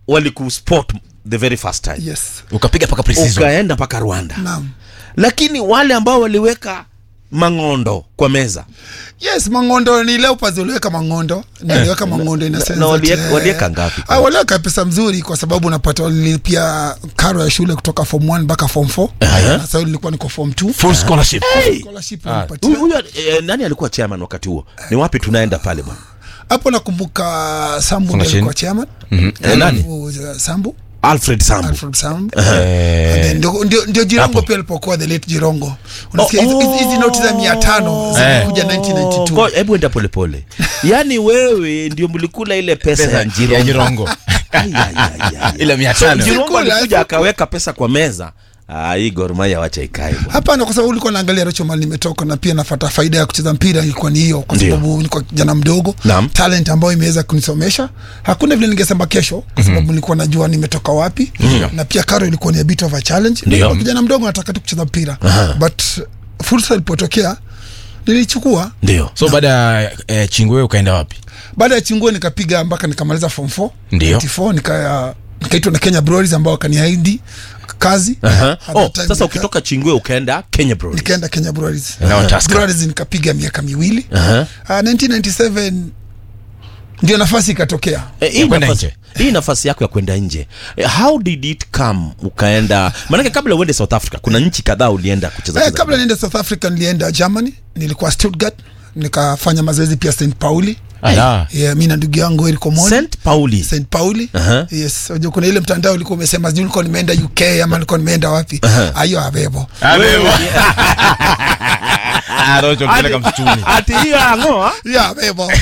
walikuspot the very first time yes ukapiga paka precision ukaenda mpaka rwanda naam lakini wale ambao waliweka mang'ondo kwa meza yes mangondo ni leopards waliweka mangondo niliweka mangondo in a na- sense na walieka- that, eh, walieka ngapi? ah, waliweka pesa mzuri kwa sababu unapata walilipia karo ya shule kutoka form 1 mpaka form 4 na sasa nilikuwa niko form 2 full scholarship scholarship Huyu- walipatia. huyu eh, nani alikuwa chairman wakati huo ni wapi tunaenda pale bwana hapo nakumbuka sambu ndiye Foundation. alikuwa chairman Eh, nani? Alafu, uh, sambu alfred sambu Alfred Sambu. And then ndio- ndio ndio jirongo Hapo. pia alipokuwa the late jirongo unasikia hizi- Oh, hizi hizi noti za mia tano zilikuja Ngo- 1992 hebu enda polepole yaani wewe ndio mlikula ile pesa ya ya njirongo jirongo Ai, ai, ai, ai. ile mia So, tano Jirongo Sikula, alikuja sikula. akaweka pesa kwa meza Ah, hii Gor Mahia wacha ikae bwana. hapana kwa sababu ulikuwa naangalia rocho mali nimetoka na pia nafata faida ya kucheza mpira ilikuwa ni hiyo kwa Ndio. sababu nilikuwa kijana mdogo Naam. talent ambayo imeweza kunisomesha hakuna vile ningesema kesho kwa sababu nilikuwa najua nimetoka wapi na pia karo ilikuwa ni a bit of a challenge Ndio. Nilikuwa kijana mdogo nataka tu kucheza mpira but fursa ilipotokea nilichukua ndio so baada ya eh, chingwe ukaenda wapi baada ya chinguo nikapiga mpaka nikamaliza form 4 Ndio. 94 nika nikaitwa na Kenya Breweries ambao wakaniahidi kazi Aha. At Oh, that time sasa nika- ukitoka chingwe ukaenda kenya Breweries. nikaenda Kenya Breweries Nao Tusker. Breweries nikapiga miaka miwili Aha. uh, 1997 ndio nafasi ikatokea Eh, hii Ya kwenda nafasi- nje. hii nafasi yako ya kwenda nje Eh, how did it come ukaenda maanake kabla uende south africa kuna nchi kadhaa ulienda kucheza eh, cheza. kabla niende South Africa nilienda Germany nilikuwa Stuttgart nikafanya mazoezi pia St Pauli Ala. yeah, mi na ndugu yangu Eric Omoni st pauli St Pauli Aha. yes unajua kuna ile mtandao ulikuwa umesema sijui ulikuwa nimeenda UK ama nilikuwa nimeenda wapi ayo abebo Ah, Rocho kupeleka msituni ati hiyo ang'oa ya abebo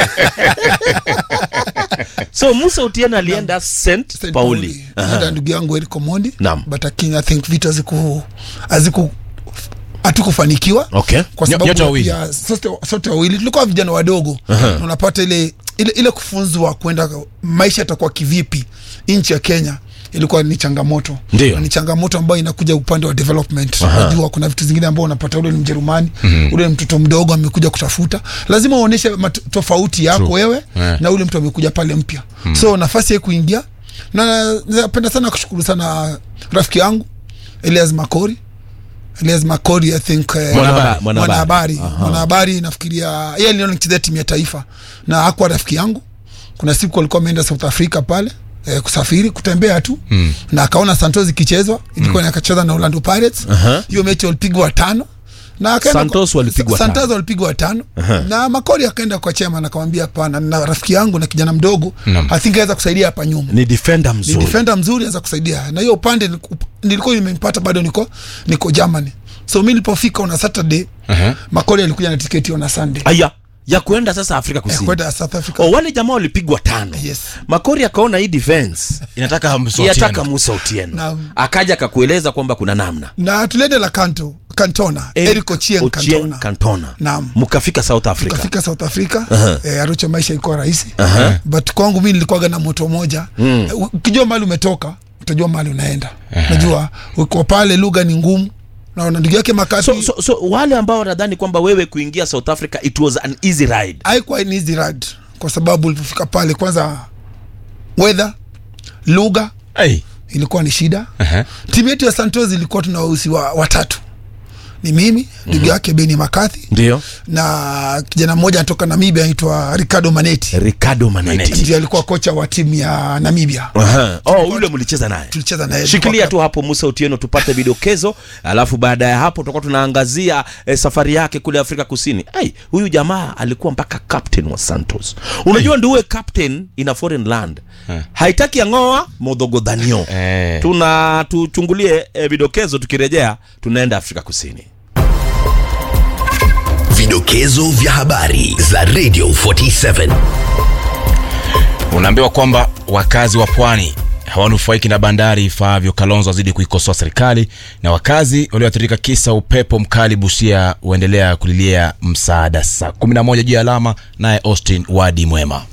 so musa utiena alienda st St. pauli Pauli. Nilienda ndugu yangu Eric Omondi Naam. but lakini I think vitu haziku haziku hatukufanikiwa okay kwa Nyo- sababu nyote ya wawili. pia sote, sote wawili tulikuwa vijana wadogo na unapata ile ile, ile kufunzwa kwenda maisha yatakuwa kivipi nchi ya Kenya ilikuwa ni changamoto Ndio. Na ni changamoto ambayo inakuja upande wa development unajua kuna vitu zingine ambao unapata ule ni mjerumani ule ni mtoto mdogo amekuja kutafuta lazima uoneshe mat- tofauti yako True. wewe Yeah. na ule mtu amekuja pale mpya so nafasi ya kuingia na napenda sana kushukuru sana rafiki yangu Elias Makori Elias Makori I think eh, Mwanahabari. mwanahabari mwanahabari nafikiria yeye aliona nichezea timu ya taifa na hakuwa rafiki yangu kuna siku alikuwa ameenda South Africa pale eh, kusafiri kutembea tu mm. na akaona Santos ikichezwa ilikuwa mm. akacheza na Orlando Pirates hiyo mechi walipigwa tano na akaenda Santos kwa- walipigwa Santos tano. walipigwa tano na Makori akaenda kwa chema na akamwambia hapana na rafiki yangu na kijana mdogo Naam. I think aweza kusaidia hapa nyuma ni defender ni mzuri defender mzuri anaweza kusaidia na hiyo upande niliku- nilikuwa nimempata bado niko niko Germany so mi nilipofika on a Saturday Aha. Makori alikuja na tiketi on a Sunday aya ya kuenda sasa afrika Eh, kusini kwenda South Africa oh, wale jamaa walipigwa tano Yes. makori akaona hii defense inataka mso yataka Otieno. musa utieno Naam. akaja akakueleza kwamba kuna namna na tuliende la kanto Cantona Eric Eric Ochieng Ochieng Cantona Cantona. Naam. mkafika south africa tukafika South Africa Aha. eh, Arucho maisha ilikuwa rahisi Aha. but kwangu mi nilikuwaga na moto moja mm. ukijua mahali umetoka utajua mahali unaenda najua uko pale lugha ni ngumu na na ndugu yake makati so, so, so wale ambao wanadhani kwamba wewe kuingia south africa it was an easy ride haikuwa ni easy ride kwa sababu ulipofika pale kwanza weather lugha Hey. ilikuwa ni shida Aha. timu yetu ya santos ilikuwa tuna wausi wa, watatu ni mimi ndugu yake beni makathi ndio na kijana mmoja anatoka namibia anaitwa ricardo maneti ricardo maneti ndio alikuwa kocha wa timu ya namibia Aha. oh, yule mlicheza naye tulicheza naye shikilia tu hapo musa utieno tupate vidokezo alafu baada ya hapo tutakuwa tunaangazia eh, safari yake kule afrika kusini ai huyu jamaa alikuwa mpaka captain wa santos unajua ndio uwe captain in a foreign land haitaki ang'oa modhogodhanio Eh. tuna tuchungulie eh, vidokezo tukirejea tunaenda afrika kusini Vidokezo vya habari za Radio 47. unaambiwa kwamba wakazi wa pwani hawanufaiki na bandari ifaavyo kalonzo wazidi kuikosoa serikali na wakazi walioathirika kisa upepo mkali busia huendelea kulilia msaada saa 11 juu ya alama naye austin wadi mwema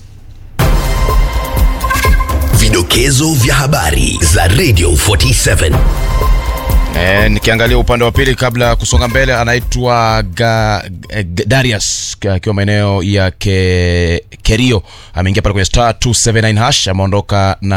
Vidokezo vya habari za Radio 47. E, nikiangalia upande wa pili kabla ya kusonga mbele anaitwa Ga- Ga- Darius akiwa maeneo ya ke, Kerio ameingia pale kwenye star 279 hash ameondoka na